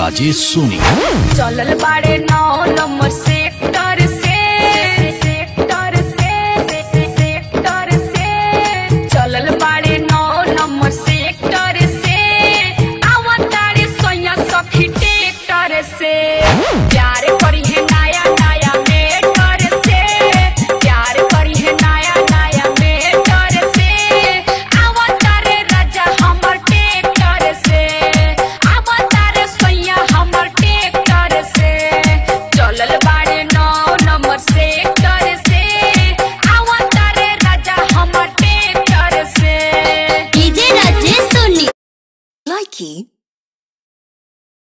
राजेश सोनी चलल बाड़े नौ नंबर सेक्टर से सेक्टर से सेक्टर से चलल बाड़े नौ नंबर सेक्टर से आवतारे सोया सखी टेक्टर से प्यार करी है नया नया मेटर से प्यार करी है नया नया मेटर से आवतारे राजा हमर टेक्टर से आवतारे सोया हमर टेक्टर से चलल बाड़े नौ नंबर सेक्टर से आवतारे राजा हमर टेक्टर से डीजे राजेश सोनी Likey